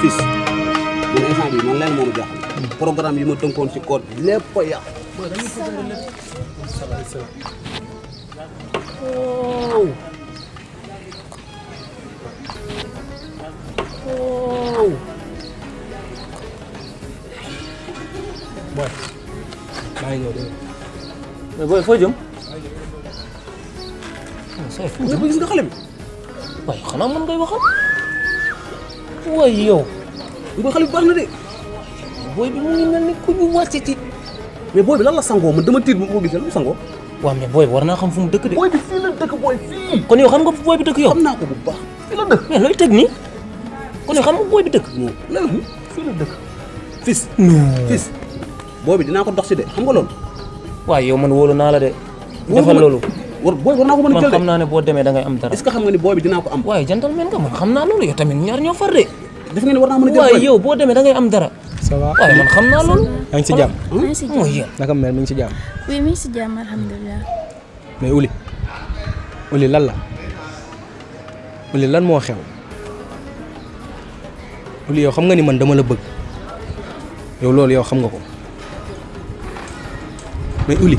fils man instant bi man leen moo ma jaaxal programme yi ma tënkoon ci code bi lépp a yàqu Oh. Oh. booy maa ngi ñëw de mais booy foo jëm. sooy foo nga jëm gis nga xale bi waaye xanaa mën ngay waxal. waaye yow nga xale bi baax na de booy bi mu ngi mel ni ku ñu wàcce ci. mais booy bi lan la sangoo man dama tiit bu ma gisee lu mu sangoo waaw mais booy bi war naa xam fu mu dëkk de. booy bi fii la dëkk booy fii kon yow xam nga fu booy bi dëkk yow. xam naa ko bu baax fii la dëkk mais looy teg nii. kon yow xam nga booy bi dëkk. non léegi fii la dëkk fils non. fils booy bi dinaa ko dox si de xam nga loolu waaye yow man wóolu naa la de. Wóolu defal ma- loolu. war booy war naa ko mën a man jël de xam naa ne boo demee da ngay am dara. est ce que xam nga ni booy bi dinaa ko am waaye gentleman nga man xam naa loolu yow tamit ñaar ñoo far de. def nga ni war naa mën a jël waaye booy yow boo demee da ngay am dara. ça va waaye man xam naa loolu. yaa ngi si jàmm maa ngi si mooy jàmm yow. naka mel mi ngi si jàmm oui mi ngi si jàmm alhamdulilah. mais Uli Uli lan la Uli lan moo xew Uli yow xam nga ni man dama la bëgg yow loolu yow xam nga ko mais Uli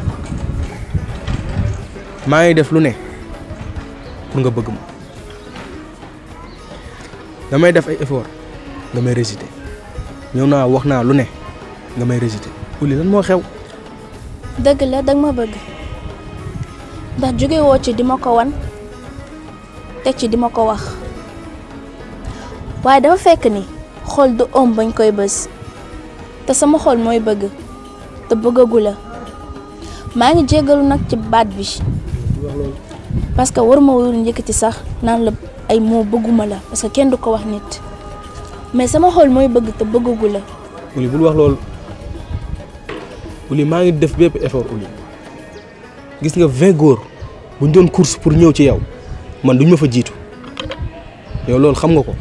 maa ngi def lu ne pour nga bëgg ma damay def ay effort nga may résister ñëw naa wax naa lu ne nga may résister Uli lan moo xew dëgg la danga ma bëgg ndax jóge woo ci di ma ko wan teg ci di ma ko wax waaye dafa fekk ni xol du ëm bañ koy bës te sama xol mooy bëgg te bëggagu la maa ngi jéggalu nag ci baat bi parce que waruma woon njëkkati sax naan la ay moo bëgguma la parce que kenn du ko wax nit mais sama xol mooy bëgg te bëggagu la Uli bul wax loolu Uli maa ngi def bépp effort Uli gis nga vingt góor bu ñu doon course pour ñëw ci yow man duñ ma fa jiitu yow loolu xam nga ko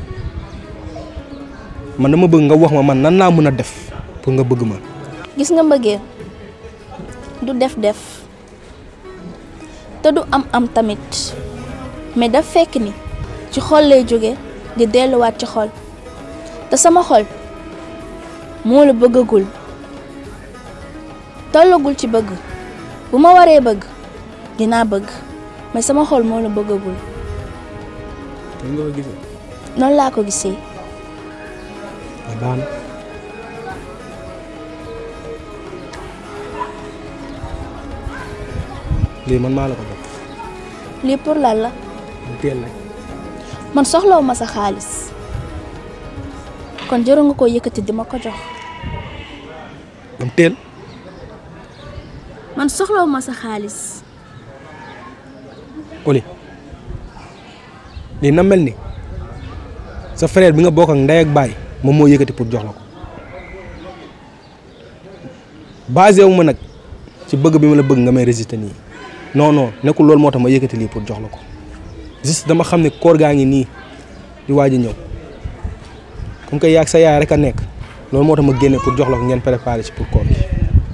man dama bëgg nga wax ma man nan laa mën a def pour nga bëgg ma gis nga mbëggeel du def-def te du am-am tamit mais daf fekk ni ci xol lay jóge di delluwaat ci xol te sama xol moo la bëggagul tollagul ci bëgg bu ma waree bëgg dinaa bëgg mais sama xol moo la bëggagul nga ko gisee noonu laa ko gisee ah baax na lii man maa la ko jox lii pour lan la mu teel nag man soxlawu ma sa xaalis kon jëru nga ko yëkkati di ma ko jox am teel man soxlawu ma sa xaalis Uli lii na mel ni sa frère bi nga bokk ak ndey ak baay moom moo yëkkati pour jox la ko basé wu ma nag ci bëgg bi ma la bëgg nga may résister nii non non nekkul loolu moo tax ma yëkkati lii pour jox la ko juste dama xam ne koor gaa ngi nii di waaj a ñëw comme que yaag sa yaay rek a nekk loolu moo tax ma génne pour jox la ko ngeen préparé ci pour koor gi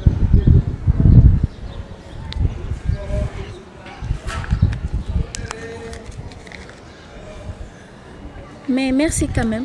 mais merci quand même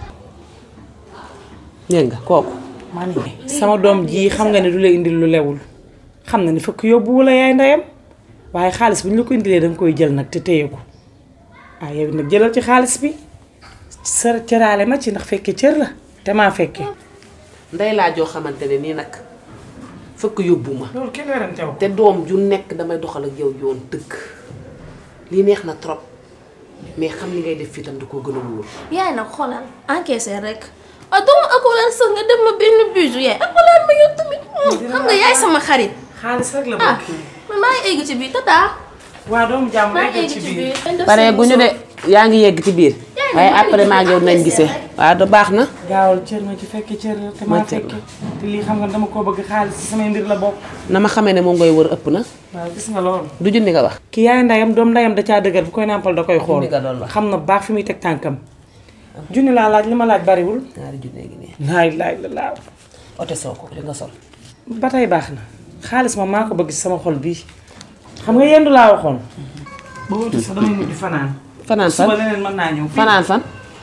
dégg nga kooku man sama doom ji xam nga ne du la indil lu lewul xam na ni fekk yóbbuwu la yaay ndeyam waaye xaalis bi ñu la ko indilee danga koy jël nag te téye ko waaye yow nag jëlal ci xaalis bi sa cëraale ma ci ndax fekke cër la te maa fekke ndey laa joo xamante ne nii nag fëkk yóbbu ma loolu kenn werante wu te doom ju nekk damay doxal ak yow yoon dëkk lii neex na trop mais xam li ngay def fii tam du ko gën a wóor yaay nag xoolal encaissé rek ah doomu akolaat sax nga dem ma benn bijou yaay akolaat ma yow tamit xam nga yaay sama xarit xaalis rek la ah bëgg man maa ngi egg ci biir tata waa doomu jàmm maa rek ngi egg ci ci biir biir pare gu ñu de yaa ngi yegg ci biir waaye après maa ngi yow nañ gisee waaw da baax na gaawal cër ma ci fekke cër la te maa Ma cër la. fekke te lii xam nga dama koo bëgg xaalis ci samay mbir la bokk na ma xamee ne moom ngay wër ëpp na waaw gis nga loolu du junni nga wax ki yaay ndeyam doom ndeyam da caa dëgër bu koy nàmpal da koy xool Junni nga doon wax. xam na baax fi muy teg tànkam junni laa laaj li ma laaj bariwul ñaari junne gi nii laay laay la laaw ote soo ko li nga sol ba tey baax na xaalis moom maa ko bëgg ci sama xol bii xam nga yendu laa waxoon ba wutu sax damay mujj fanaan fanaan suba fan leneen mën naa ñëw fii fanaan fan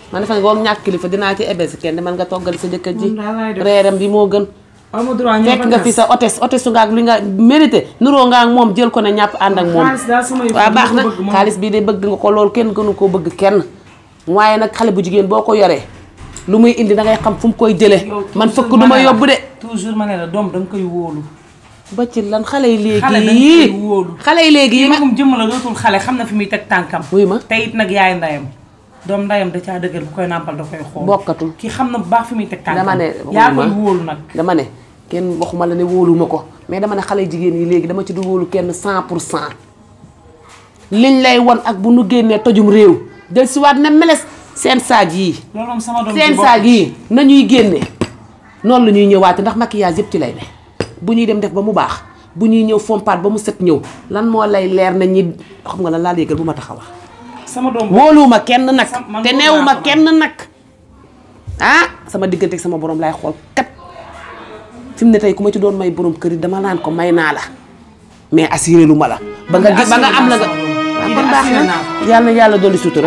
man defe nga woon ñàkk kilifa dinaa ci ebe si kenn man nga toggali sa jëkkër ji Moom daal laay def. reeram bi moo gën aw ma droit ñëw fekk nga fi sa hôtesse hôtesse nga ak li nga mérité nuroo nga ak moom jël ko ne ñàpp ànd ak moom xaalis daal sama yëf waaw baax na bëgg moom. xaalis bii de bëgg nga ko loolu kenn gënu koo bëgg kenn waaye nag xale bu jigéen boo ko yoree lu muy indi da ngay xam fu mu koy jëlee Yow man toujours fëkk du ma ne la- yóbbu de toujours ma ne la doom da nga koy wóolu ba ci lan xale yi xale da nga léegi koy wóolu xale yi léegi yi kii nga magum jëmm la dootul xale xam na fi muy teg tànkam wuy ma te it nag yaay ndayam doom ndayam da caa dëgër bu koy nàmpal da koy xool bokkatul kii xam na bu baax fi muy teg tànkam dama ne yaa wuy koy ma. wóolu nag dama ne kenn waxuma la ne wóoluma ko mais dama ne xale jigéen yi léegi dama ci du wóolu kenn cent pour cent liñ lay won ak bu nu génnee tojum réew del si waat ne meles seen saag yii loolu moom sama doom seen ji bokk saag yii nañuy génne noonu la ñuy ñëwaate ndax maquillage yëpp ci lay ne bu ñuy dem def ba mu baax bu ñuy ñëw fompaat ba mu set ñëw lan moo lay leer na ñi xam nga lan laa yëgal bu ma tax a wax sama doom wóoluwuma kenn nag Sam- man te wóolu neewuma naa ko kenn nag ah sama diggante ak sama borom laay xool kat fi mu ne tey ku ma ci doon may borom kër yi dama naan ko may naa la mais assuré lu ma la ba nga Man de ba nga am la nga assuré naa sama borom. waaw Lii kon de baax assuré na naa ko. yàlla na yàlla dolli sutura